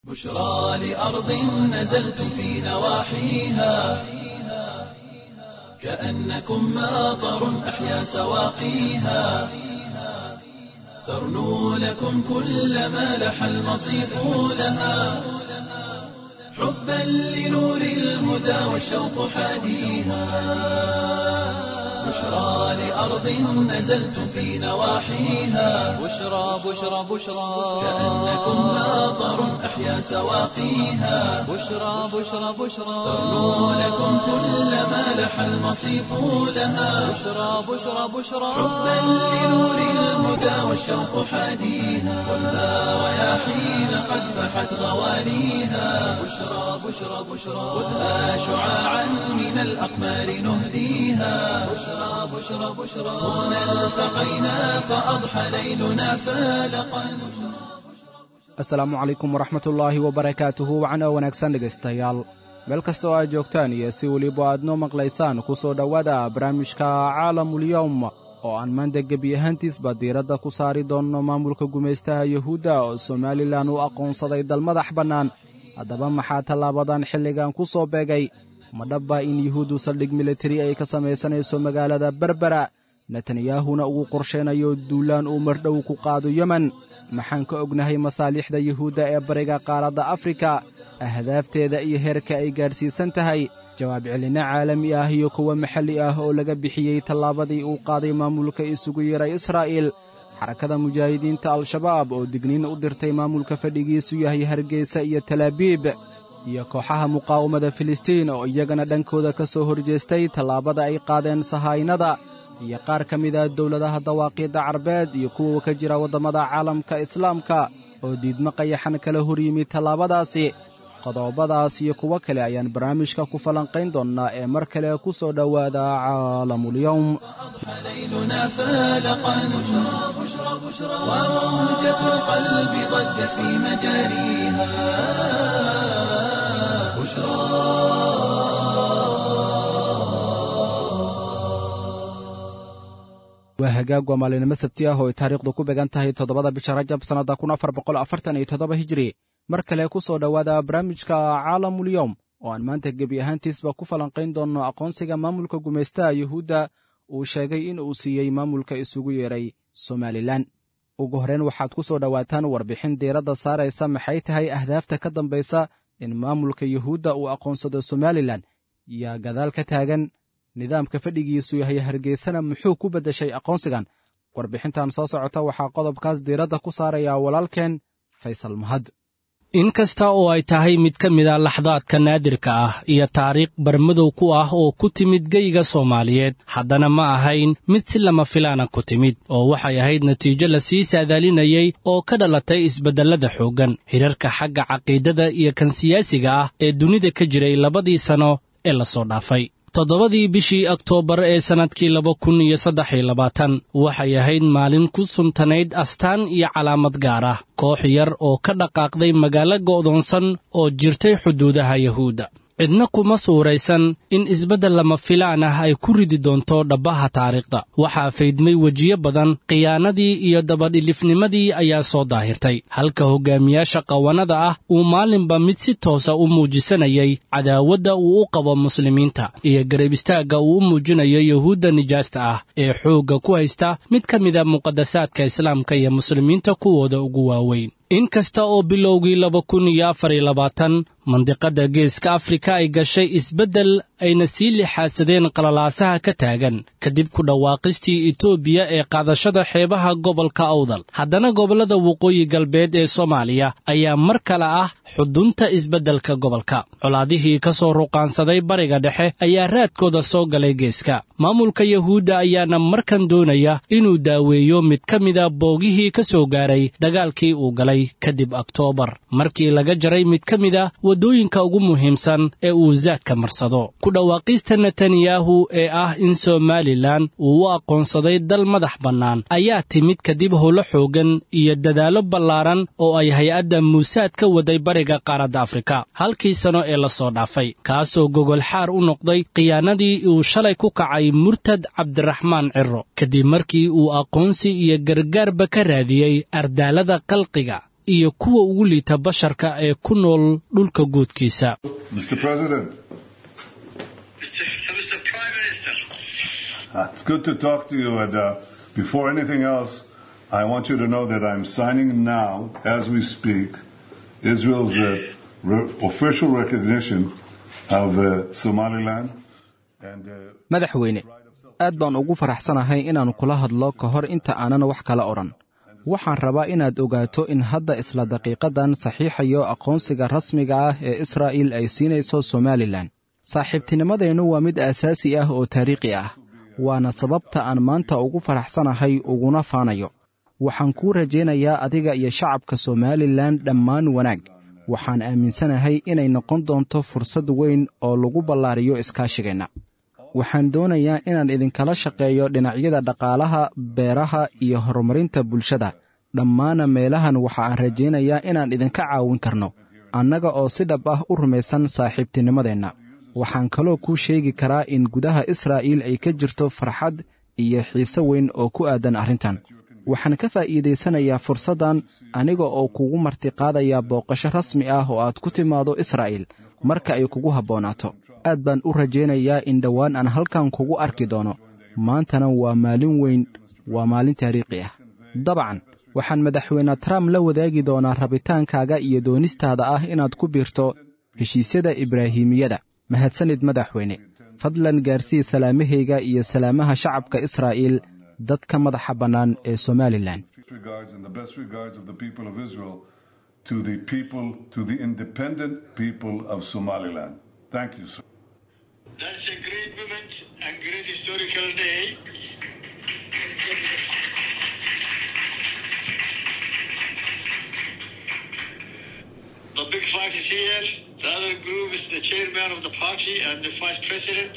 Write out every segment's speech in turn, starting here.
بشرى لأرض نزلتم في نواحيها كأنكم ماطر أحيا سواقيها ترنو لكم كل ما لح المصيف لها حبا لنور الهدى والشوق حاديها بشرى لأرض نزلتم في نواحيها بشرى بشرى بشرى كأنكم ماطر أحيا سواقيها بشرى بشرى بشرى ترنو لكم كل ما لح المصيف لها بشرى بشرى بشرى حبا لنور الهدى والشوق حاديها والنار رياحين قد فحت غوانيها بشرى بشرى بشرى خذها شعاعا من الأقمار نهديها بشرى بشرى بشرى هنا التقينا فأضحى ليلنا فالقا asalaamu calaykum waraxmatullaahi wabarakaatuhu wacno wanaagsan dhegaystayaal meel kasta oo aad joogtaan iyo si weliba aad noo maqlaysaan ku soo dhowaada barnaamijka caalamulyowm oo aan maanta gebi ahaantiisba diiradda ku saari doonno maamulka gumaystaha yuhuudda oo somalilan u aqoonsaday dal madax bannaan haddaba maxaa tallaabadan xilligan ku soo beegay ma dhabba in yuhuuddu saldhig militari ay ka samaysanayso magaalada berbera netanyahuna uu qorshaynayo duulaan uu mardhow ku qaado yemen maxaan ka ognahay masaalixda yuhuudda ee bariga qaaradda afrika ahdaafteeda iyo heerka ay gaadhsiisan tahay jawaab celinno caalami ah iyo kuwo maxalli ah oo laga bixiyey tallaabadii uu qaaday maamulka isugu yeeray israa'iil xarakada mujaahidiinta al-shabaab oo digniin u dirtay maamulka fadhigiisu yahay hargeysa iyo talaabiib iyo kooxaha muqaawamada filistiin oo iyagana dhankooda ka soo horjeestay tallaabada ay qaadeen sahaynada iyo qaar ka mid a dowladaha dawaaqiidda carbeed iyo kuwa ka jira waddammada caalamka islaamka oo diidmo qayaxan kala hor yimid tallaabadaasi qodobadaas iyo kuwo kale ayaan barnaamijka ku falanqayn doonnaa ee mar kale ku soo dhowaada caalamulyowm أضحى ليلنا فالقا بشرى بشرى بشرى وموجة القلب ضجت في مجاريها بشرى waa hagaag waa maalinimo sabti ah oo ay taariikhdu ku began tahay toddobada bisha rajab sannadda kun afar boqol afartan iyo toddoba hijiri mar kale ku soo dhowaada barnaamijka caalamulyowm oo aan maanta gebi ahaantiisba ku falanqayn doonno aqoonsiga maamulka gumaystaha yuhuudda uu sheegay in uu siiyey maamulka isugu yeeray somalilan ugu horreyn waxaad ku soo dhowaataan warbixin diiradda saaraysa maxay tahay ahdaafta ka dambaysa in maamulka yuhuudda uu aqoonsado somalilan yaa gadaal ka taagan nidaamka fadhigiisu yahay hargeysana muxuu ku beddeshay aqoonsigan warbixintan soo socota waxaa qodobkaas diiradda ku saaraya walaalkeen faysal mahad in kasta oo ay tahay mid ka mid a laxdaadka naadirka ah iyo taariikh barmadow ku ah oo ku timid geyga soomaaliyeed haddana ma ahayn mid si lama filaana ku timid oo waxay ahayd natiijo lasii saadaalinayey oo ka dhalatay isbeddellada xooggan hirarka xagga caqiidada iyo kan siyaasiga ah ee dunida ka jiray labadii sanno ee lasoo dhaafay toddobadii bishii oktoobar ee sannadkii laba kun iyo saddex iyo labaatan waxay ahayd maalin ku suntanayd astaan iyo calaamad gaar ah koox yar oo ka dhaqaaqday magaalo go'doonsan oo jirtay xuduudaha yuhuudda cidna kuma suuraysan in isbeddel lama filaan ah ay ku ridi doonto dhabbaha taariikhda waxaa faydmay wejiyo badan khiyaanadii iyo dabadhilifnimadii ayaa soo daahirtay halka hoggaamiyaasha qawanada ah uu maalinba mid si toosa u muujisanayay cadaawadda uu u qabo muslimiinta iyo garab istaagga uu u muujinayo yuhuudda nijaasta ah ee xoogga ku haysta mid ka mida muqaddasaadka islaamka iyo muslimiinta kuwooda ugu waaweyn in kasta oo bilowgii laba kun iyo afar iyo labaatan mandiqadda geeska afrika ay gashay isbeddel ayna sii lixaadsadeen qalalaasaha ka taagan kadib ku dhawaaqistii etoobiya ee qaadashada xeebaha gobolka awdal haddana gobollada waqooyi galbeed ee soomaaliya ayaa mar kale ah xudunta isbeddelka gobolka colaadihii ka soo ruqaansaday bariga dhexe ayaa raadkooda soo galay geeska maamulka yuhuudda ayaana markan doonaya inuu daaweeyo mid ka mida boogihii ka soo gaaray dagaalkii uu galay kadib oktoobar markii laga jaray mid ka mid a waddooyinka ugu muhiimsan ee uu zaadka marsado ku dhawaaqista netanyahu ee ah in somalilan uu u aqoonsaday dal madax bannaan ayaa timid kadib howlo xooggan iyo dadaallo ballaaran oo ay hay-adda muusaad ka waday bariga qaaradda afrika halkii sano ee la soo dhaafay kaasoo gogol xaar u noqday khiyaanadii uu shalay ku kacay murtad cabdiraxmaan ciro kadib markii uu aqoonsi iyo gargaarba ka raadiyey ardaalada qalqiga iyo kuwa ugu liita basharka ee ku nool dhulka guudkiisa Mr. President, Mr. Mr. Prime Minister, uh, it's good to talk to you. And uh, before anything else, I want you to know that I'm signing now, as we speak, Israel's uh, re- official recognition of uh, Somaliland. And uh, madaxweyne aad baan ugu faraxsanahay inaan kula hadlo ka hor inta aanan wax kala odhan waxaan rabaa inaad ogaato in hadda isla daqiiqadan saxiixayo aqoonsiga rasmiga ah ee israa'iil ay siinayso somalilan saaxiibtinimadeennu waa mid aasaasi ah oo taariikhi ah waana sababta aan maanta ugu faraxsanahay uguna faanayo waxaan kuu rajaynayaa adiga iyo shacabka somalilan dhammaan wanaag waxaan aaminsanahay inay noqon doonto fursad weyn oo lagu ballaariyo iskaashigeenna waxaan doonayaa inaan idinkala shaqeeyo dhinacyada dhaqaalaha beeraha iyo horumarinta bulshada dhammaana meelahan waxa aan rajaynayaa inaan idinka caawin karno annaga oo si dhab ah u rumaysan saaxiibtinimadeenna waxaan kaloo kuu sheegi karaa in gudaha israa'iil ay ka jirto farxad iyo xiise weyn oo ku aadan arrintan waxaan ka faa'iidaysanayaa fursaddan aniga oo kugu martiqaadaya booqasho rasmi ah oo aad ku timaado israa'iil marka ay kugu habboonaato aad baan u rajaynayaa in dhowaan aan halkan kugu arki doono maantana waa maalin weyn waa maalin taariikhi ah dabcan waxaan madaxweyne trump la wadaagi doonaa rabitaankaaga iyo doonistaada ah inaad ku biirto heshiisyada ibraahimiyada mahadsanid madaxweyne fadlan gaarsii salaamahayga iyo salaamaha shacabka israa'iil dadka madaxa bannaan ee somalilan regards and the best regards of the people of Israel to the people, to the independent people of Somaliland. Thank you, sir. that's a great moment and great historical day. The Big Five is here. The other group is the chairman of the party and the vice president.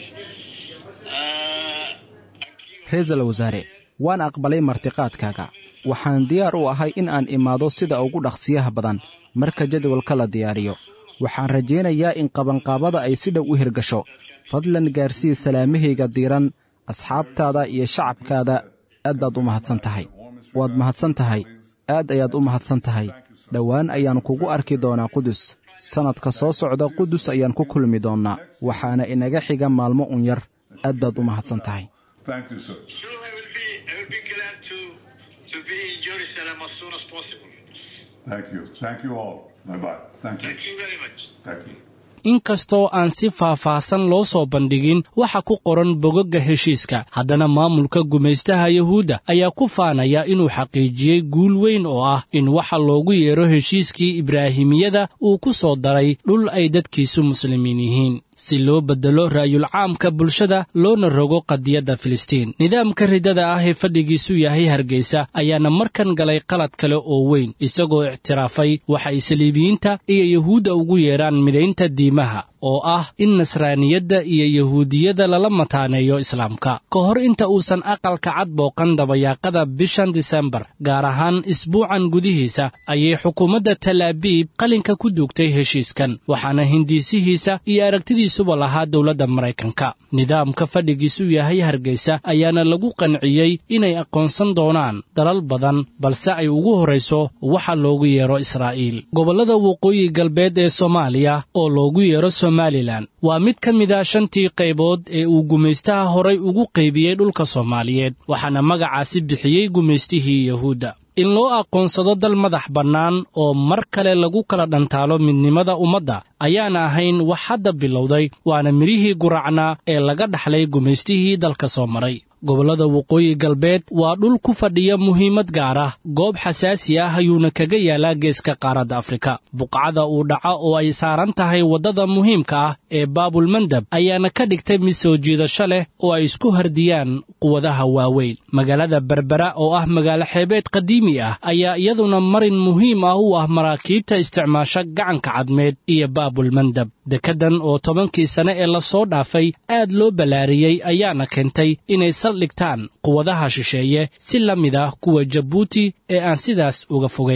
Uh, ra-iisul wasaare waan aqbalay martiqaadkaaga waxaan diyaar u ahay in aan imaado sida ugu dhaqsiyaha badan marka jadwalka la diyaariyo waxaan rajaynayaa in qabanqaabada ay si dhow u hirgasho fadlan gaarsii salaamahayga diiran asxaabtaada iyo shacabkaada aad baad u mahadsan tahay waad mahadsan tahay aad ayaad u mahadsan tahay dhowaan ayaan kugu arki doonaa qudus sannadka soo socda qudus ayaan ku kulmi doonnaa waxaana inaga xiga maalmo un yar aad baad u mahadsan tahay Thank you, sir. sure, I will be, I will be glad to, to be in Jerusalem as soon as possible. Thank you. Thank you all. Bye bye. Thank you. Thank you very much. Thank you. inkastoo aan si faahfaahsan loo soo bandhigin waxa ku qoran bogagga heshiiska haddana maamulka gumaystaha yuhuudda ayaa ku faanaya inuu xaqiijiyey guul weyn oo ah in waxa loogu yeero heshiiskii ibraahimiyada uu ku soo daray dhul ay dadkiisu muslimiin yihiin si loo beddelo ra'yulcaamka bulshada loona rogo qadiyadda filistiin nidaamka ridada ah ee fadhigiisu yahay hargeysa ayaana markan galay qalad kale oo weyn isagoo ictiraafay waxa ay saliibiyiinta iyo yuhuudda ugu yeedhaan midaynta diimaha oo ah in nasraaniyadda iyo yuhuudiyada lala mataaneeyo islaamka ka hor inta uusan aqalka cad booqan dabayaaqada bishan disembar gaar ahaan isbuucan gudihiisa ayay xukuumadda talaabiib qalinka ku duugtay heshiiskan waxaana hindiisihiisa iyo aragtidiisuba lahaa dowladda maraykanka nidaamka fadhigiisu yahay hargeysa ayaana lagu qanciyey inay aqoonsan doonaan dalal badan balse ay ugu horrayso waxa loogu yeero israa'iil gobollada waqooyi galbeed ee soomaaliya oo loogu yeero somalilan waa mid ka mid a shantii qaybood ee uu gumaystaha horay ugu qaybiyey dhulka soomaaliyeed waxaana magacaasi bixiyey gumaystihii yuhuudda in loo aqoonsado dal madax bannaan oo mar kale lagu kala dhantaalo midnimada ummadda ayaana ahayn wax hadda bilowday waana midhihii guracnaa ee laga dhaxlay gumaystihii dalka soo maray gobollada waqooyi galbeed waa dhul ku fadhiya muhiimad gaar ah goob xasaasi ah ayuuna kaga yaalaa geeska qaaradda afrika buqcada uu dhaco oo ay saaran tahay waddada muhiimka ah ee baabulmandab ayaana ka dhigtay mid soo jiidasho leh oo ay isku hardiyaan quwadaha waaweyn magaalada berbera oo ah magaalo xeebeed qadiimi ah ayaa iyaduna marin muhiim ah u ah maraakiibta isticmaasha gacanka cadmeed iyo baabulmandab dekeddan oo tobankii sane ee lasoo dhaafay aad loo ballaariyey ayaana keentay inay saldhigtaan quwadaha shisheeye si la mid ah kuwa jabuuti ee aan sidaas uga fogayn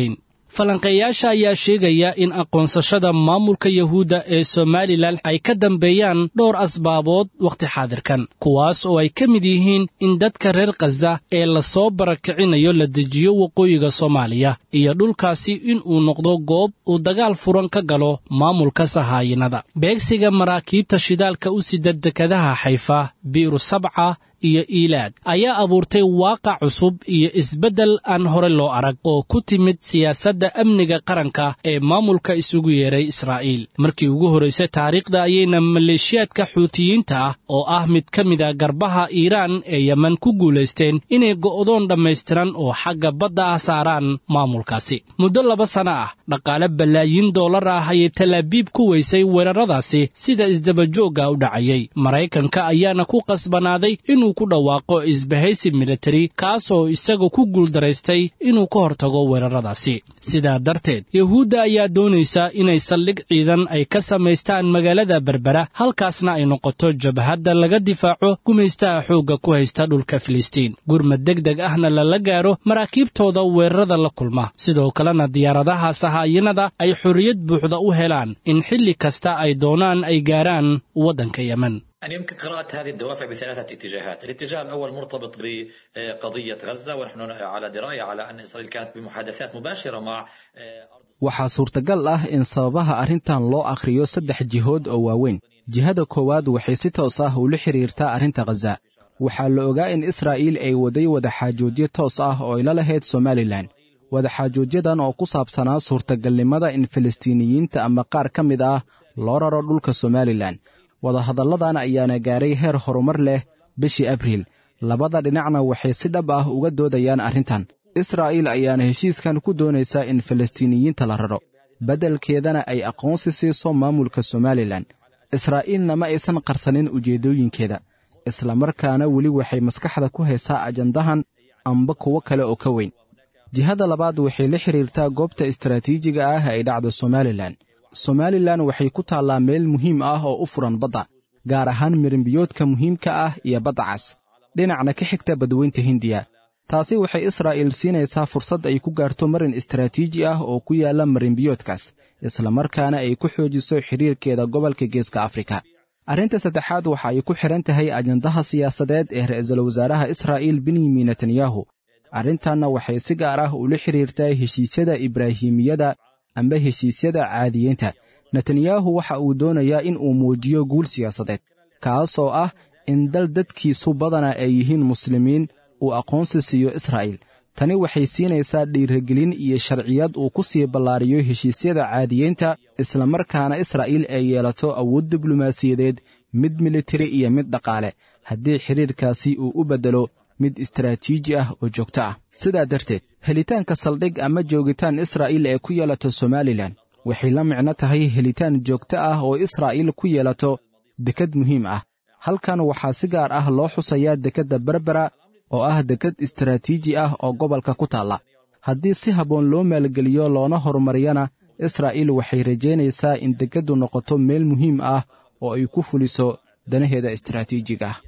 falanqeeyaasha ayaa sheegaya in aqoonsashada maamulka yahuudda ee somalilan ay ka dambeeyaan dhowr asbaabood wakhti xaadirkan kuwaas oo ay ka mid yihiin in dadka reer khaza ee lasoo barakicinayo la dejiyo waqooyiga soomaaliya iyo dhulkaasi in uu noqdo goob uu dagaal furan ka galo maamulka sahaayinada beegsiga maraakiibta shidaalka u sida dekadaha xayfa bi'ru sabca iyo iilaad ayaa abuurtay waaqac cusub iyo isbeddel aan hore loo arag oo ku timid siyaasadda amniga qaranka ee maamulka isugu yeeray israa'iil markii ugu horraysay taariikhda ayayna maleeshiyaadka xuutiyiinta ah oo ah mid ka mida garbaha iiraan ee yemen ku guulaysteen inay go'doon dhammaystiran oo xagga badda ah saaraan maamulkaasi muddo laba sana ah dhaqaale balaayiin dollar ah ayay talaabiib ku weysay weeraradaasi sida isdabajoogga u dhacayay maraykanka ayaana ku qasbanaaday inuu ku dhawaaqo isbahaysi militari kaasoo isaga ku guuldaraystay inuu ka hortago weeraradaasi sidaa darteed yuhuudda ayaa doonaysa inay saldhig ciidan ay ka samaystaan magaalada berbera halkaasna ay noqoto jabhadda laga difaaco gumaystaha xoogga ku haysta dhulka filistiin gurmad deg deg ahna lala gaaro maraakiibtooda weerarada la kulma sidoo kalena diyaaradaha sahaayinada ay xorriyad buuxda u helaan in xilli kasta ay doonaan ay gaaraan waddanka yemen يعني يمكن قراءة هذه الدوافع بثلاثة اتجاهات الاتجاه الأول مرتبط بقضية غزة ونحن على دراية على أن إسرائيل كانت بمحادثات مباشرة مع waxaa suurtagal ah in sababaha arrintan loo akhriyo saddex jihood oo waaweyn jihada koowaad waxay si toos ah ula xidhiirtaa arrinta khaza waxaa la ogaa in israa'iil ay waday wadaxaajoodyo toos ah oo ay la lahayd somalilan wadaxaajoodyadan oo ku saabsanaa suurtagalnimada in filistiiniyiinta ama qaar ka mid ah loo raro dhulka somalilan wadahadalladan ayaana gaaray heer horumar leh bishii abriil labada dhinacna waxay si dhab ah uga doodayaan arrintan israa'iil ayaana heshiiskan ku doonaysaa in falastiiniyiinta la raro beddelkeedana ay aqoonsi siiso maamulka somalilan israa'iilna ma aysan qarsanin ujeeddooyinkeeda islamarkaana weli waxay maskaxda ku haysaa ajandahan amba kuwo kale oo ka weyn jihada labaad waxay la xidhiirtaa goobta istaraatiijiga ah ay dhacdo somalilan somalilan waxay ku taallaa meel muhiim ah oo u furan badda gaar ahaan mirimbiyoodka muhiimka ah iyo badda cas dhinacna ka xigta badweynta hindiya taasi waxay israa'iil siinaysaa fursad ay ku gaarto marin istaraatiiji ah oo ku yaalla marimbiyoodkaas islamarkaana ay ku xoojiso xidhiirkeeda gobolka geeska afrika arrinta saddexaad waxa ay ku xidhan tahay ajandaha siyaasadeed ee ra'iisul wasaaraha israa'iil benyamin netanyahu arrintanna waxay si gaar ah ula xidhiirtaa heshiisyada ibraahimiyada amba heshiisyada caadiyiinta netanyahu waxa uu doonayaa in uu muujiyo guul siyaasadeed kaasoo ah in dal dadkiisu badana ay yihiin muslimiin uu aqoonsi siiyo israa'iil tani waxay siinaysaa dhiiragelin iyo sharciyad uu ku sii ballaariyo heshiisyada caadiyiinta islamarkaana israa'iil ay yeelato awood diblomaasiyadeed mid militari iyo mid dhaqaale haddii xidhiirkaasi uu u beddelo mid istaraatiiji ah oo joogto ah sidaa darteed helitaanka saldhig ama joogitaan israa'iil ee ku yeelato somalilan waxay la micno tahay helitaan joogto ah oo israa'iil ku yeelato dekad muhiim ah halkan waxaa si gaar ah loo xusayaa dekedda berbera oo ah dekad istaraatiiji ah oo gobolka ku taalla haddii si habboon loo maalgeliyo loona horumariyana israa'iil waxay rajaynaysaa in dekeddu noqoto meel muhiim ah oo ay ku fuliso danaheeda istaraatiijiga ah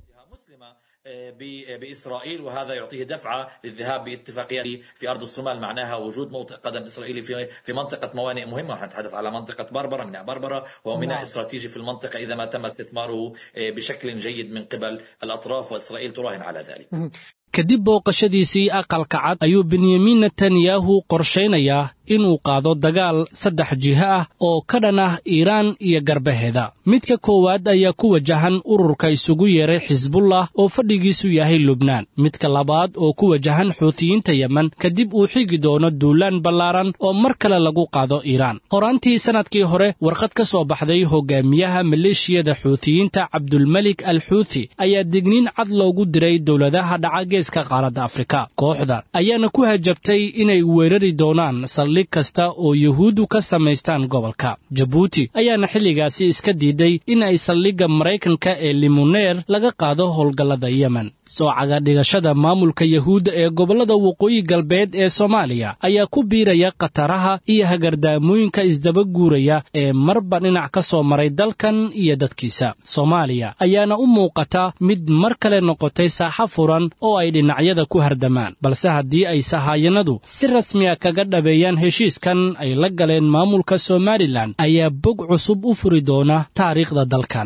بإسرائيل وهذا يعطيه دفعة للذهاب باتفاقيات في أرض الصومال معناها وجود موطئ قدم إسرائيلي في في منطقة موانئ مهمة ونحن نتحدث على منطقة بربرة ميناء بربرة وهو ميناء استراتيجي في المنطقة إذا ما تم استثماره بشكل جيد من قبل الأطراف وإسرائيل تراهن على ذلك kadib booqashadiisii aqalka cad ayuu benyamin netanyahu qorshaynayaa inuu qaado dagaal saddex jiho ah oo ka dhan ah iiraan iyo garbaheeda midka koowaad ayaa ku wajahan ururka isugu yeeray xisbullah oo fadhigiisu yahay lubnaan midka labaad oo ku wajahan xuutiyiinta yemen kadib uu xigi doono duulaan ballaaran oo mar kale lagu qaado iiraan qoraantii sannadkii hore warqad ka soo baxday hogaamiyaha maleeshiyada xuutiyiinta cabdulmelik al xuuthi ayaa digniin cad loogu diray dowladaha dhaca qaaradda afrika kooxda ayaana ku hajabtay inay weerari doonaan saldhig kasta oo yuhuuddu ka samaystaan gobolka jabuuti ayaana xilligaasi iska diiday in ay saldhigga maraykanka ee limuneer laga qaado howlgallada yemen soocaga dhigashada maamulka yuhuudda ee gobollada waqooyi galbeed ee soomaaliya ayaa ku biiraya khataraha iyo hagardaamooyinka isdaba guuraya ee marba dhinac ka soo maray dalkan iyo dadkiisa soomaaliya ayaana u muuqata mid mar kale noqotay saaxa furan oo ay dhinacyada ku hardamaan balse haddii ay sahayanadu si rasmiya kaga dhabeeyaan heshiiskan ay la galeen maamulka somalilan ayaa bog cusub u furi doona taariikhda dalkan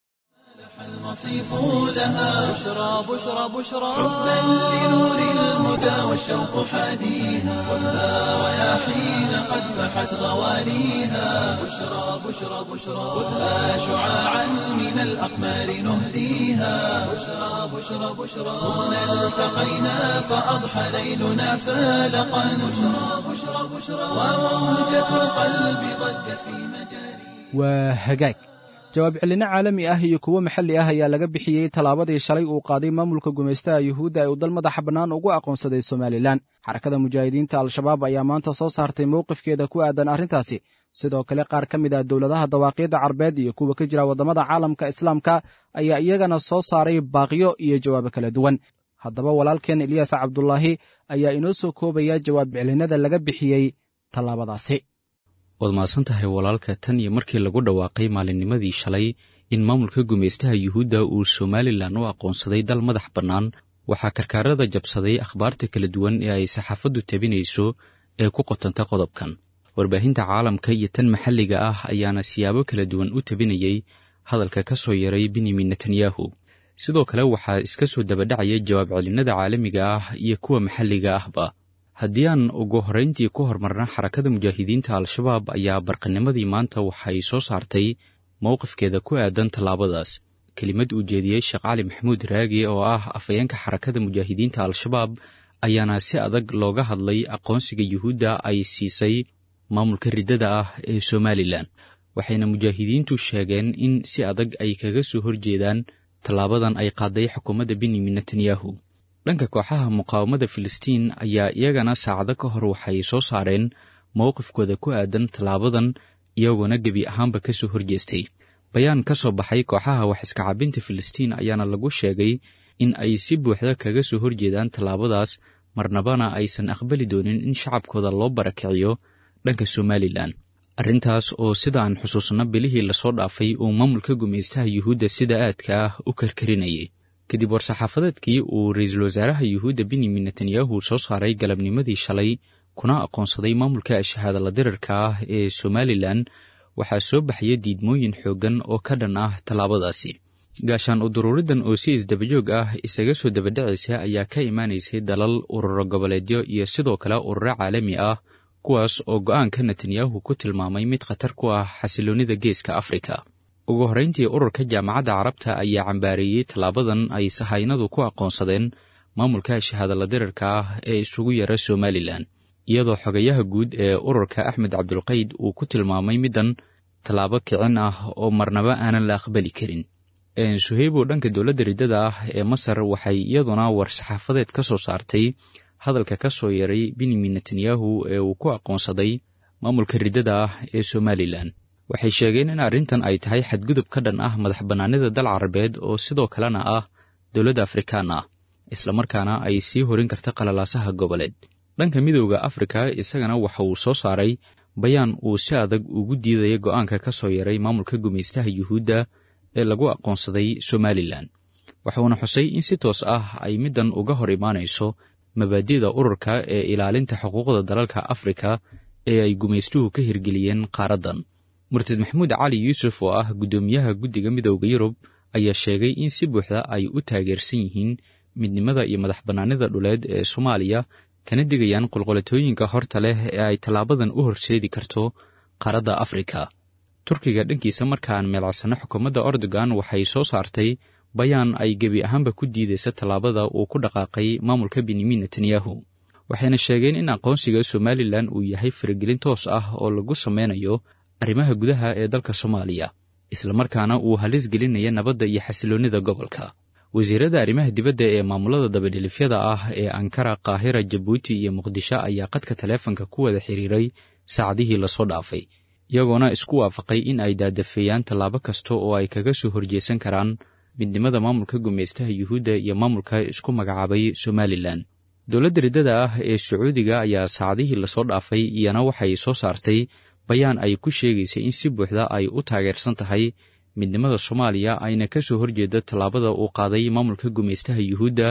المصيف لها بشرى بشرى بشرى حبا لنور الهدى والشوق حاديها خذها رياحين قد فحت غواليها بشرى بشرى بشرى خذها شعاعا من الأقمار نهديها بشرى بشرى بشرى هنا التقينا فأضحى ليلنا فالقا بشرى بشرى بشرى وموجة القلب ضجت في مجاري waa hagaag jawaab celinno caalami ah iyo kuwo maxalli ah ayaa laga bixiyey tallaabadii shalay uu qaaday maamulka gumaystaha yuhuudda ee uu dal madaxa bannaan ugu aqoonsaday somalilan xarakada mujaahidiinta al-shabaab ayaa maanta soo saartay mowqifkeeda ku aadan arrintaasi sidoo kale qaar ka mid ah dowladaha dawaaqiidda carbeed iyo kuwa ka jira waddamada caalamka islaamka ayaa iyagana soo saaray baaqyo iyo jawaabo kala duwan haddaba walaalkeen eliyas cabdulaahi ayaa inoo soo koobaya jawaab celinnada laga bixiyey tallaabadaasi waad mahadsan tahay walaalka tan iyo markii lagu dhawaaqay maalinnimadii shalay in maamulka gumaystaha yuhuudda uu somalilan u aqoonsaday dal madax bannaan waxaa karkaarada jabsaday akhbaarta kala duwan ee ay saxaafaddu tabinayso ee ku qotanta qodobkan warbaahinta caalamka iyo tan maxalliga ah ayaana siyaabo kala duwan u tabinayey hadalka ka soo yaray benyamin netanyahu sidoo kale waxaa iska soo dabadhacaya jawaab celinnada caalamiga ah iyo kuwa maxalliga ahba haddii aan ugu horrayntii ku hormarna xarakada mujaahidiinta al-shabaab ayaa barqanimadii maanta waxay soo saartay mowqifkeeda ku aadan tallaabadaas kelimad uu jeediyey sheekh cali maxamuud raagi oo ah afhayeenka xarakada mujaahidiinta al-shabaab ayaana si adag looga hadlay aqoonsiga yuhuudda ay siisay maamulka riddada ah ee somalilan waxayna mujaahidiintu sheegeen in si adag ay kaga soo horjeedaan tallaabadan ay qaaday xukuumadda benyamin netanyahu dhanka kooxaha muqaawamada filistiin ayaa iyagana saacado ka hor waxay soo saareen mowqifkooda ku aadan tallaabadan iyagoona gebi ahaanba ka soo horjeestay bayaan ka soo baxay kooxaha wax iska cabinta filistiin ayaana lagu sheegay in ay si buuxda kaga soo horjeedaan tallaabadaas marnabana aysan aqbali doonin in shacabkooda loo barakiciyo dhanka somalilan arrintaas oo sida aan xusuusno bilihii lasoo dhaafay uu maamulka gumaystaha yuhuudda sida aadka ah u karkarinayay kadib war-saxaafadeedkii uu ra-iisul wasaaraha yuhuudda benyamin netanyahu soo saaray galabnimadii shalay kuna aqoonsaday maamulka shahaadala dirarka ah ee somalilan waxaa soo baxaya diidmooyin xooggan oo ka dhan ah tallaabadaasi gaashaan uduruuridan oo si isdabajoog ah isaga soo dabadhacaysa ayaa ka imaanaysay dalal ururo goboleedyo iyo sidoo kale ururo caalami ah kuwaas oo go'aanka netanyahu ku tilmaamay mid khatar ku ah xasiloonnida geeska afrika ugu horrayntii ururka jaamacadda carabta ayaa cambaareeyey tallaabadan ay sahaynadu ku aqoonsadeen maamulka shahaadala dirarka ah ee isugu yara somalilan iyadoo xogayaha guud ee ururka axmed cabdulqayd uu ku tilmaamay middan tallaabo kicin ah oo marnaba aanan la aqbali karin suheybo dhanka dowladda riddada ah ee masar waxay iyaduna war-saxaafadeed ka soo saartay hadalka ka soo yaray benyamin netanyahu ee uu ku aqoonsaday maamulka riddada ah ee somalilan waxay sheegeen in arrintan ay tahay xadgudub ka dhan ah madax bannaanida dal carabeed oo sidoo kalena ah dowladda afrikaan ah islamarkaana ay sii horin karta qalalaasaha goboleed dhanka midowda afrika isagana waxa uu soo saaray bayaan uu si adag ugu diidaya go'aanka ka soo yaray maamulka gumaystaha yuhuudda ee lagu aqoonsaday somalilan waxuuna xusay in si toos ah ay middan uga hor imaanayso mabaadi'da ururka ee ilaalinta xuquuqda dalalka afrika ee ay gumaystuhu ka hirgeliyeen qaaraddan murtad maxamuud cali yuusuf oo ah guddoomiyaha guddiga midowda yurub ayaa sheegay in si buuxda ay u taageersan yihiin midnimada iyo madax bannaanida dhuleed ee soomaaliya kana digayaan qolqolatooyinka horta leh ee ay tallaabadan u horseedi karto qaaradda afrika turkiga dhankiisa markaan meelcasano xukuumadda ordogan waxay soo saartay bayaan ay gebi ahaanba ku diidaysa tallaabada uu ku dhaqaaqay maamulka benyamin netanyahu waxayna sheegeen in aqoonsiga somalilan uu yahay faragelin toos ah oo lagu sameynayo arrimaha gudaha ee dalka soomaaliya islamarkaana uu halis gelinaya nabadda iyo xasiloonnida gobolka wasiirada arrimaha dibadda ee maamulada dabadhilifyada ah ee ankara kaahira jabuuti iyo muqdisho ayaa qadka taleefanka ku wada xiriiray saacadihii lasoo dhaafay iyagoona isku waafaqay in ay daadafeeyaan tallaabo kasta oo ay kaga soo horjeesan karaan midnimada maamulka gumaystaha yuhuudda iyo maamulka isku magacaabay somalilan dowladda riddada ah ee sacuudiga ayaa saacadihii lasoo dhaafay iyana waxay soo saartay bayaan ay ku sheegaysay in si buuxda ay u taageersan tahay midnimada soomaaliya ayna ka soo horjeeda tallaabada uu qaaday maamulka gumaystaha yuhuudda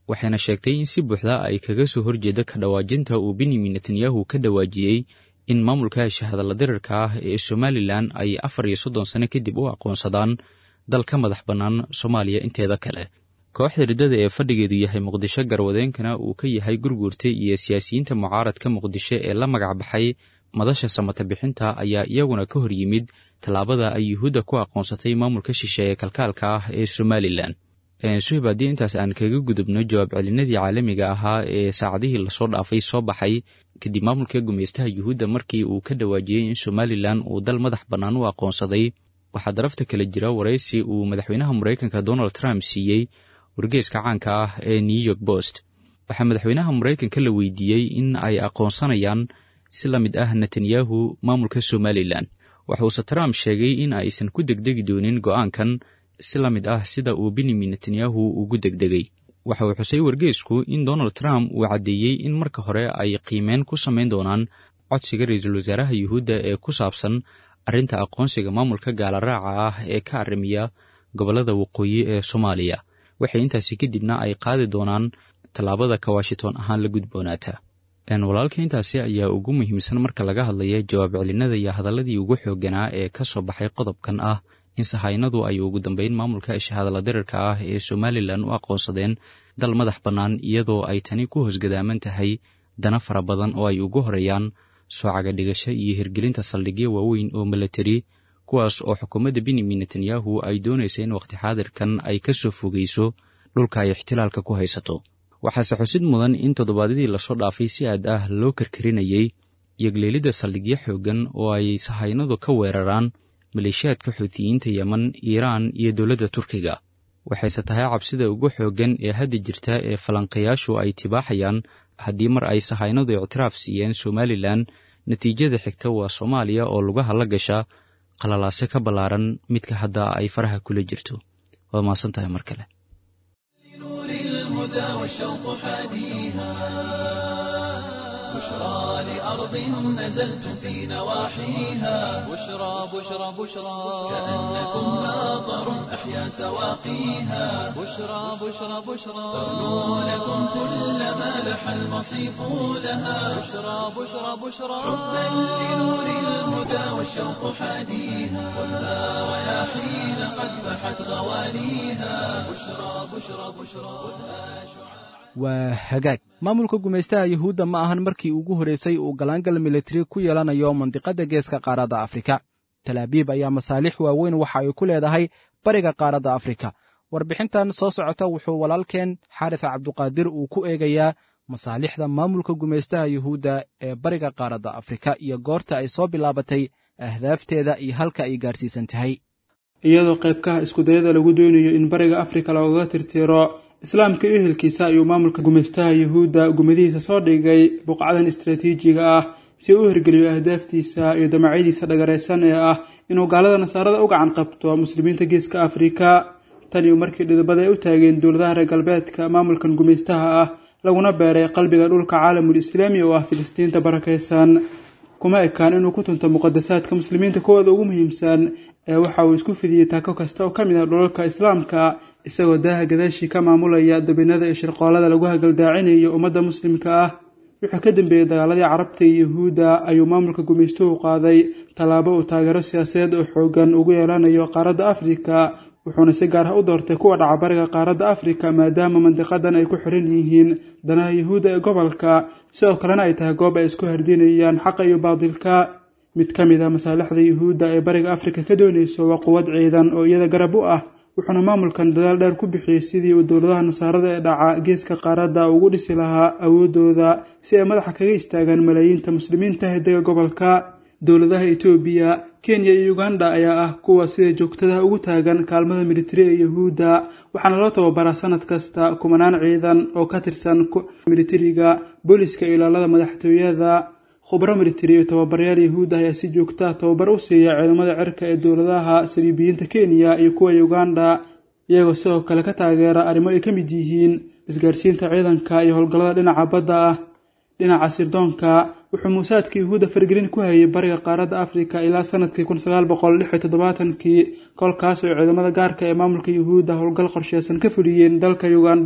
waxayna sheegtay in si buuxda ay kaga soo horjeeda ka dhawaajinta uu benyamin netanyahu ka dhawaajiyey in maamulka shahadalla dirirka ah ee somalilan ay afar iyo soddon sano kadib u aqoonsadaan dal ka madax bannaan soomaaliya inteeda kale kooxda riddada ee fadhigeedu yahay muqdisho garwadeenkana uu ka yahay gurguurta iyo siyaasiyiinta mucaaradka muqdisho ee la magac baxay madasha samata bixinta ayaa iyaguna ka hor yimid tallaabada ay yuhuudda ku aqoonsatay maamulka shishe ee kalkaalka ah ee somalilan suhib haddii intaas aan kaga gudubno jawaab celinadii caalamiga ahaa ee saacadihii lasoo dhaafay soo baxay kadib maamulka gumaystaha yuhuudda markii uu ka dhawaajiyey in somalilan uu dal madax bannaan u aqoonsaday waxaa darafta kale jira waraysi uu madaxweynaha maraykanka donald trump siiyey wargeeska caanka ah ee new york post waxaa madaxweynaha maraykanka la weydiiyey in ay aqoonsanayaan si la mid ah netanyahu maamulka somalilan waxuuse trump sheegay in aysan ku degdegi doonin go'aankan si la mid ah sida uu benyamin netanyahu ugu degdegay waxa uu xusay wargeesku in donald trump uu caddeeyey in marka hore ay qiimeen ku samayn doonaan codsiga ra-iisul wasaaraha yuhuudda ee ku saabsan arrinta aqoonsiga maamulka gaalaraaca ah ee ka arrimiya gobollada waqooyi ee soomaaliya waxay intaasi kadibna ay qaadi doonaan tallaabada ka washington ahaan la gudboonaata walaalka intaasi ayaa ugu muhiimsan marka laga hadlaya jawaab celinada iyo hadalladii ugu xoogganaa ee ka soo baxay qodobkan ah in sahaynadu ay ugu dambeyn maamulka shahadalla dirirka ah ee somalilan u aqoonsadeen dal madax bannaan iyadoo ay tani ku hoosgadaaman tahay dana fara badan oo ay ugu horeeyaan soocaga dhigasho iyo hirgelinta saldhigyo waaweyn oo milatari kuwaas oo xukuumadda benyamin netanyahu ay doonaysa in wakhti xaadirkan ay ka soo fogeyso dhulka ay ixtilaalka ku haysato waxaase xusid mudan in toddobaadyadii lasoo dhaafay si aad ah loo karkarinayey yogleelidda saldhigyo xooggan oo ay sahaynadu ka weeraraan maleeshiyaadka xuutiyiinta yeman iiraan iyo dowladda turkiga waxayse tahay cabsida ugu xooggan ee hadda jirta ee falanqayaashu ay tibaaxayaan haddii mar ay sahaynadu ictiraaf siiyeen somalilan natiijada xigta waa soomaaliya oo lugaha la gasha qalalaase ka ballaaran midka hadda ay faraha kula jirto waad mahadsan tahay mar kale لنور الهدى والشوق حاديها بشرى لأرض نزلتم في نواحيها بشرى بشرى بشرى كأنكم ماطر أحيا سواقيها بشرى بشرى بشرى تغنو لكم كل ما لح المصيف لها بشرى بشرى بشرى حبا لنور الهدى والشوق حاديها ولا رياحين قد فحت غوانيها بشرى بشرى بشرى خذها شعاع waa hagaag maamulka gumaystaha yuhuudda ma ahan markii ugu horraysay uu galaangal militari ku yeelanayo mandiqadda geeska qaaradda afrika talaabiib ayaa masaalix waaweyn waxa ay ku leedahay bariga qaaradda afrika warbixintan soo socota wuxuu walaalkeen xaarisa cabduqaadir uu ku eegayaa masaalixda maamulka gumaystaha yuhuudda ee bariga qaaradda afrika iyo goorta ay soo bilaabatay ahdaafteeda iyo halka ay gaadhsiisan tahay iyadoo qaybkaha iskudayada lagu doonayo in bariga afrika loogaga tirtiro islaamka iyo ehelkiisa ayuu maamulka gumaystaha yuhuudda gumadihiisa soo dhigay buqcadan istaraatiijiga ah si uu u hirgeliyo ahdaaftiisa iyo damacyadiisa dhagaraysan ee ah inuu gaalada nasaarada u gacan qabto muslimiinta geeska afrika tan iyo markii dhidibada ay u taageen dowladaha reer galbeedka maamulkan gumaystaha ah laguna beeray qalbiga dhulka caalamul islaami oo ah filistiinta barakaysan kuma ekaan inuu ku tunto muqadasaadka muslimiinta kuwooda ugu muhiimsan ee waxa uu isku fidiyey taako kasta oo ka mid ah dhulalka islaamka isagoo daaha gadaashii ka maamulaya dabinada iyo shirqoolada lagu hagaldaacinayo ummadda muslimka ah wuxuu ka dambeeyey dagaaladii carabta iyo yuhuudda ayuu maamulka gumaystuhu qaaday tallaabo uu taageero siyaasadeed oo xoogan ugu yeelanayo qaaradda afrika wuxuuna si gaar ah u doortay kuwa dhaca bariga qaaradda afrika maadaama mandiqadan ay ku xiran yihiin danaha yuhuudda ee gobolka sidoo kalena ay tahay goob ay isku hardinayaan xaqa iyo baadilka mid ka mid ah masaalixda yuhuudda ee bariga afrika ka doonayso waa quwad ciidan oo iyada garab u ah wuxuuna maamulkan dadaal dheer ku bixiyey sidii uu dowladaha nasaarada ee dhaca geeska qaaradda ugu dhisi lahaa awooddooda si ay madaxa kaga istaagaan malaayiinta muslimiinta hiddaga gobolka dowladaha etoobiya kenya iyo uganda ayaa ah kuwa sida joogtadaha ugu taagan kaalmada militari ee yuhuudda waxaana loo tababaraa sanad kasta kumanaan ciidan oo ka tirsan militariga booliska iyo ilaalada madaxtooyada khubro militari iyo tababaryaal yuhuud ah ayaa si joogta ah tababar u siiya ciidamada cirka ee dowladaha saliibiyiinta kenya iyo kuwa uganda iyagoo sidoo kale ka taageera arrimo ay ka mid yihiin isgaarsiinta ciidanka iyo howlgallada dhinaca badda ah dhinaca sirdoonka wuxuu muusaadka yuhuudda fargelin ku hayay bariga qaaradda afrika ilaa sanadkii kun sagaal boqol lix iyo toddobaatankii kolkaas oo ciidamada gaarka ee maamulka yuhuudda howlgal qorsheysan ka fuliyeen dalka uganda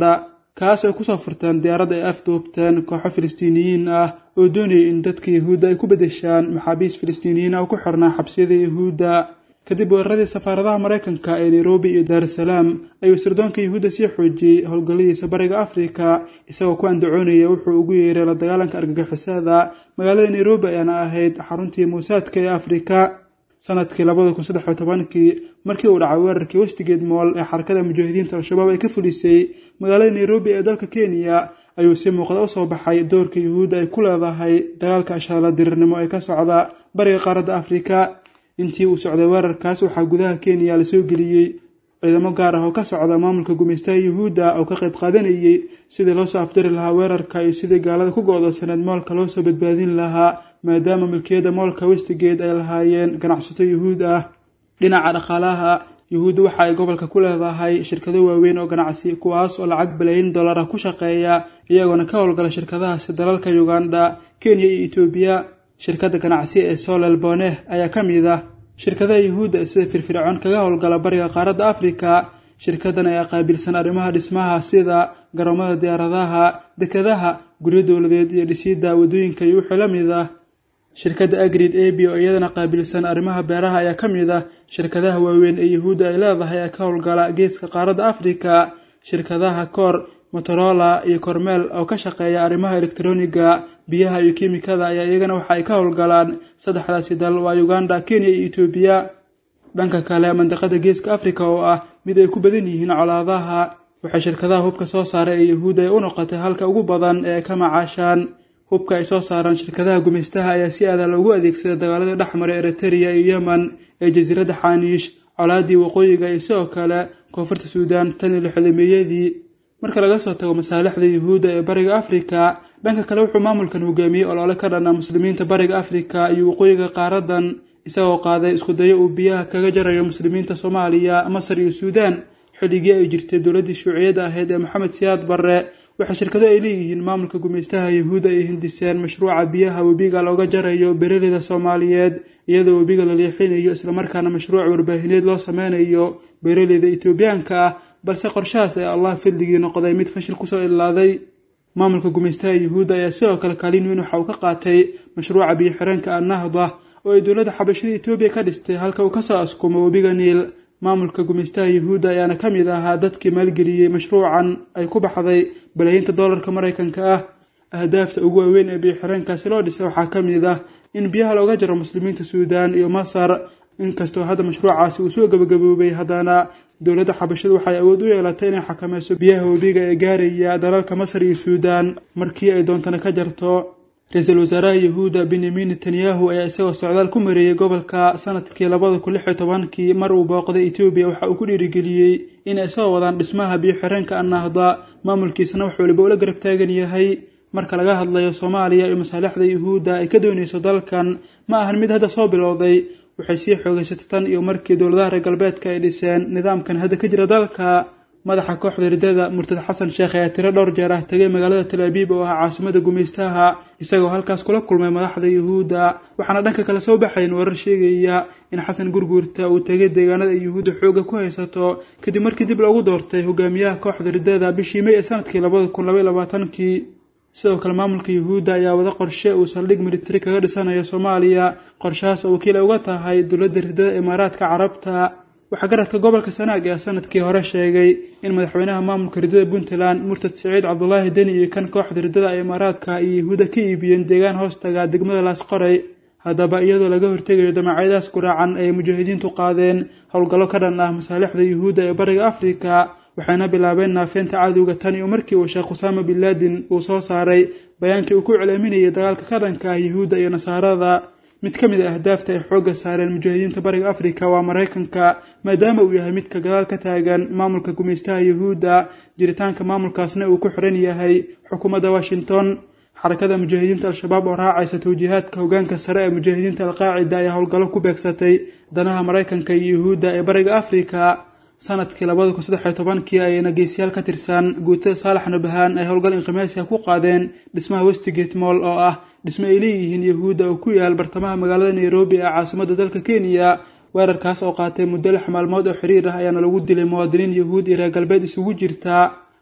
kaas ay kusoo furteen diyaarad ay afduubteen kooxo filistiiniyiin ah oo doonayay in dadka yahuudda ay ku beddeshaan maxaabiis filistiiniyiin ah oo ku xirnaa xabsiyada yahuudda kadib weeraradii safaaradaha maraykanka ee nairobi iyo daarusalaam ayuu sirdoonka yahuudda sii xoojiyey howlgalladiisa bariga afrika isagoo ku andacoonaya wuxuu ugu yeeray la dagaalanka argagixisada magaalada nairobi ayaana ahayd xaruntii muusaadka ee afrika sanadkii labada kun saddex iyo tobankii markii uu dhacay weerarkii westigeed mool ee xarakada mujaahidiinta al-shabaab ay ka fulisay magaalada nairobi ee dalka kenya ayuu si muuqda usoo baxay doorka yuhuudda ay ku leedahay dagaalka ashaala dirirnimo ee ka socda bariga qaaradda afrika intii uu socday weerarkaas waxaa gudaha kenya lasoo geliyey ciidamo gaar ah oo ka socda maamulka gumaystaha yuhuudda oo ka qayb qaadanayay sidii loo soo afjari lahaa weerarka iyo sidii gaalada ku go-do sanad moolka loo soo badbaadin lahaa maadaama milkiyada moolka westigeed ay lahaayeen ganacsato yuhuud ah dhinaca dhaqaalaha yuhuudda waxa ay gobolka ku leedahay shirkado waaweyn oo ganacsi kuwaas oo lacag balaayin dollar ah ku shaqeeya iyagoona ka howlgala shirkadahaasi dalalka uganda kenya iyo etoobiya shirkadda ganacsi ee solel boneh ayaa ka mid ah shirkadaha yuhuudda sida firfircoon kaga howlgala bariga qaaradda afrika shirkaddan ayaa qaabilsan arrimaha dhismaha sida garoomada diyaaradaha dekadaha guryo dowladeed iyo dhisidda waddooyinka iyo wixii la mid ah shirkadda agrid abi oo iyadana qaabilsan arrimaha beeraha ayaa ka mid ah shirkadaha waaweyn ee yuhuudda ay leedahay ee ka howlgala geeska qaaradda afrika shirkadaha kor motorola iyo kormeel oo ka shaqeeya arrimaha elektroniga biyaha iyo kiimikada ayaa iyagana waxa ay ka howlgalaan saddexdaasi dal waa uganda kenya iyo etoobiya dhanka kale mandiqada geeska afrika oo ah mid ay ku badan yihiin colaadaha waxay shirkadaha hubka soo saaray ee yuhuudda ay u noqotay halka ugu badan ee ay ka macaashaan hubka ay soo saaraan shirkadaha gumaystaha ayaa si aada loogu adeegsada dagaaladii dhexmara eritrea iyo yemen ee jasiiradda xaaniish colaadii waqooyiga iyo sidoo kale koonfurta suudaan tan iyo lixdameeyadii marka laga soo tago masaalixda yuhuudda ee bariga afrika dhanka kale wuxuu maamulkan hogaamiyey olole ka dhanna muslimiinta bariga afrika iyo waqooyiga qaaradan isagoo qaaday iskudayo uu biyaha kaga jarayo muslimiinta soomaaliya masar iyo suudaan xilligii ay jirtay dowladdii shuuciyadda ahayd ee maxamed siyaad barre waxaa shirkado ay leeyihiin maamulka gumaystaha yuhuudda ay hindiseen mashruuca biyaha webiga looga jarayo berelida soomaaliyeed iyadoo webiga la leexinayo islamarkaana mashruuc warbaahineed loo sameynayo berelida etoobiyaanka ah balse qorshahaas ee allah fadligii noqday mid fashil kusoo idlaaday maamulka gumaystaha yuhuudda ayaa sidoo kale kaalin weyn waxa uu ka qaatay mashruuca biyo-xireenka annahda oo ay dowladda xabashada etoobiya ka dhistay halka uu kasoo askumo webiga niil maamulka gumaystaha yuhuudda ayaana ka mid ahaa dadkii maalgeliyey mashruucan ay ku baxday balaayiinta dollarka maraykanka ah ahdaafta ugu waaweyn ee biyo-xireenkaasi loo dhisay waxaa ka mid ah in biyaha looga jaro muslimiinta suudaan iyo masar inkastoo hadda mashruucaasi uu soo gabagaboobay haddana dowladda xabashadu waxay awood u yeelatay inay xakameyso biyaha webiga ee gaaraya dalalka masar iyo suudaan markii ay doontana ka jarto ra-iisul wasaaraha yuhuudda benyamin netanyahu ayaa isagoo socdaal ku mareeyey gobolka sanadkii labada kun lix iyo tobankii mar uu booqday etoobiya waxa uu ku dhiirigeliyey inay soo wadaan dhismaha biyo-xireenka annahda maamulkiisana wax waliba ula garab taagan yahay marka laga hadlayo soomaaliya iyo masaalixda yuhuudda ay ka doonayso dalkan ma ahan mid hadda soo bilowday waxay sii xoogaysatay tan iyo markii dowladaha reer galbeedka ay dhiseen nidaamkan hadda ka jira dalka madaxa kooxda ridada murtad xasan sheekh ayaa tiro dhowr jeer ah tegay magaalada tal abiib oo ah caasimada gumaystaha isagoo halkaas kula kulmay madaxda yuhuudda waxaana dhanka kale soo baxayn warar sheegaya in xasan gurguurta uu tegay deegaanada ay yuhuudda xooga ku haysato kadib markii dib loogu doortay hogaamiyaha kooxda ridada bishii may ee sanadkii labada kun labaiy labaatankii sidoo kale maamulka yuhuudda ayaa wada qorshe uu saldhig militari kaga dhisanayo soomaaliya qorshahaas oo wakiil ay uga tahay dowladda ridada imaaraadka carabta waxaa garadka gobolka sanaag ee sanadkii hore sheegay in madaxweynaha maamulka ridada puntland murtad siciid cabdulaahi deni iyo kan kooxda ridada imaaraadka iyo yuhuudda ka iibiyeen deegaan hoostaga degmada laasqoray haddaba iyadoo laga hortegayo damacyadaas guraacan ay mujaahidiintu qaadeen howlgallo ka dhan ah masaalixda yuhuudda ee bariga afrika waxayna bilaabeen naafeynta cadowga tan iyo markii uu sheekh usaama bin laadin uu soo saaray bayaankii uu ku celaaminayay dagaalka ka dhanka ah yuhuudda iyo nasaarada mid ka mid a ahdaafta ay xoogga saareen mujaahidiinta bariga afrika waa maraykanka maadaama uu yahay midka gadaal ka taagan maamulka gumaystaha yuhuudda jiritaanka maamulkaasna uu ku xiran yahay xukuumadda washington xarakada mujaahidiinta al-shabaab oo raacaysa tawjiihaadka hogaanka sare ee mujaahidiinta alqaacida ayaa howlgallo ku beegsatay danaha maraykanka iyo yuhuudda ee bariga afrika sanadkii labada kun saddex iyo tobankii ayayna geesiyaal ka tirsan guutada saalax nabahaan ay howlgal inqimaasiga ku qaadeen dhismaha westigate moll oo ah dhismo ay leeyihiin yahuudda oo ku yaal bartamaha magaalada nairobi ee caasimadda dalka kenya weerarkaas oo qaatay muddo lix maalmood oo xiriir ah ayaana lagu dilay muwaadiniin yahuud iyo reer galbeed isugu jirta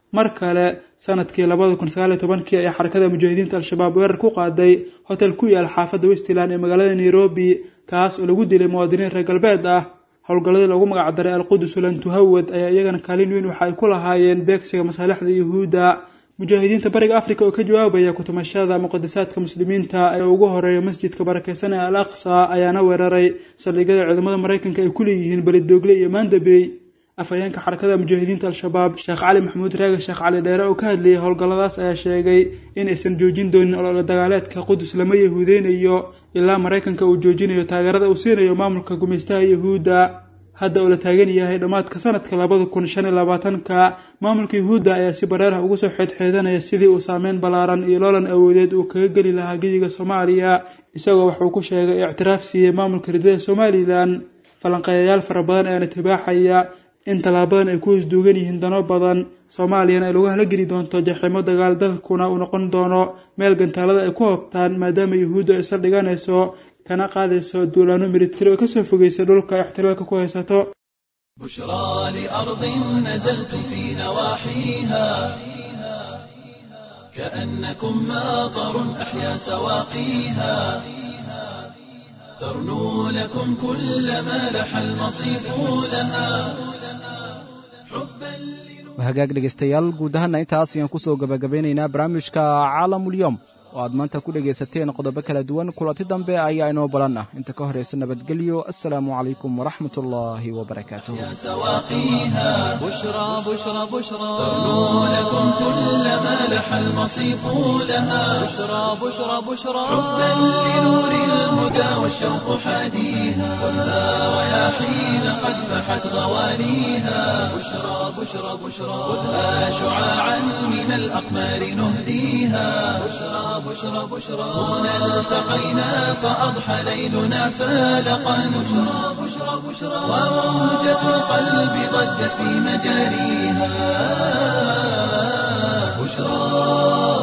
mar kale sanadkii labada kun sagaal iyo tobankii ayaa xarakada mujaahidiinta al-shabaab weerar ku qaaday hotel ku yaala xaafadda westland ee magaalada nairobi kaas oo lagu dilay muwaadiniin reer galbeed ah howlgalladii loogu magacdaray alqudus lan tuhawad ayaa iyagana kaalin weyn waxa ay ku lahaayeen beegsiga masaalixda yuhuudda mujaahidiinta bariga africa oo ka jawaabaya kutumashada muqadasaadka muslimiinta ee ugu horeeya masjidka barakeysan ee al aqsa ayaana weeraray saldhigyada ciidamada maraykanka ay ku leeyihiin belidoogle iyo maandabey afhayeenka xarakada mujaahidiinta al-shabaab sheekh cali maxamuud reega sheekh cali dheere oo ka hadlayay howlgalladaas ayaa sheegay in aysan joojin doonin olole dagaaleedka qudus lama yahuudeynayo ilaa maraykanka uu joojinayo taageerada uu siinayo maamulka gumaystaha yahuudda hadda oo la taagan yahay dhammaadka sanadka labada kun shan iyo labaatanka maamulka yuhuudda ayaa si bareerah ugu soo xeedxeedanaya sidii uu saameyn ballaaran iyo loolan awoodeed uu kaga geli lahaa geyiga soomaaliya isagoo waxuu ku sheegay ictiraaf siiyey maamulka ridada somalilan falanqeeyayaal fara badan ayaana tibaaxaya in tallaabadan ay ku hoosduugan yihiin dano badan soomaaliyana ay lagu halageli doonto jaxiimo dagaal dalkuna uu noqon doono meel gantaalada ay ku hobtaan maadaama yuhuudda ay saldhiganayso kana qaadayso duulaano militari oo kasoo fogeysa dhulka ixtiraalka ku haysato بشرى لأرض نزلتم في نواحيها كأنكم ماطر أحيا سواقيها ترنو لكم كل ما لح المصيف لها hagaag dhegaystayaal guud ahaana intaas ayaan ku soo gebagabeynaynaa barnaamijka caalamulyoom oo aad maanta ku dhegaysateen qodobo kala duwan kulanti dambe ayaa inoo balan ah inta ka horaysa nabadgelyo assalaamu calaykum waraxmat ullaahi wabarakaatuh سواقيها بشرى بشرى بشرى ترنو لكم كل ما لح المصيف لها بشرى بشرى بشرى حبا لنور الهدى والشوق حاديها ولا رياحين قد فحت غوانيها بشرى بشرى بشرى خذها شعاعا من الأقمار نهديها بشرى بشرى بشرى هنا التقينا فأضحى ليلنا فالقا بشرى بشرى بشرى وموجة القلب ضجت في مجاريها بشرى